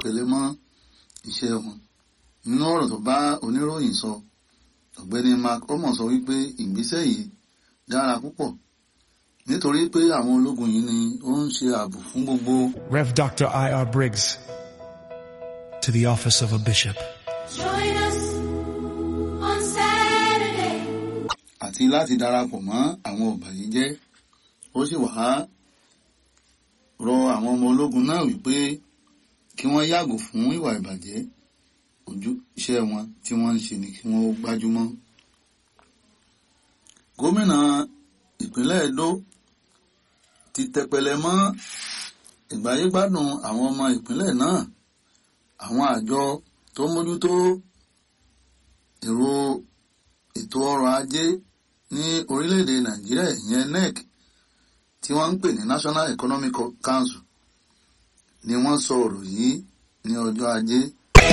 tẹpẹlẹ mọ́ iṣẹ́ wọn nínú ọ̀rọ̀ tó bá oníròyìn sọ ọ̀gbẹ́ni mark omo sọ wípé ìgbésẹ̀ yìí dára púpọ̀ nítorí pé àwọn ológun yìí ni ó ń ṣe ààbò fún gbogbo Rev. Dr. I.R. Briggs, to the office of a bishop. Join us on Saturday. àti láti darapọ̀ mọ́ àwọn ọ̀bàyéjẹ́ ó sì wá rọ àwọn ọmọ ológun náà wípé kí wọ́n yàgò fún ìwà ìbàjẹ́ ojú iṣẹ́ wọn tí wọ́n ń ṣe ni kí wọ́n gbájúmọ́. gómìnà ìpínlẹ̀ Edo ti tẹpẹlẹ mọ́ ìgbáyégbádùn àwọn ọmọ ìpínlẹ̀ náà àwọn àjọ tó mójútó èrò ètò ọrọ̀ ajé ní orílẹ̀-èdè Nàìjíríà ìyẹn NEC tí wọ́n ń pè ní National Economic Council ni wọ́n sọ ọ̀rọ̀ yìí ní ọjọ́ ajé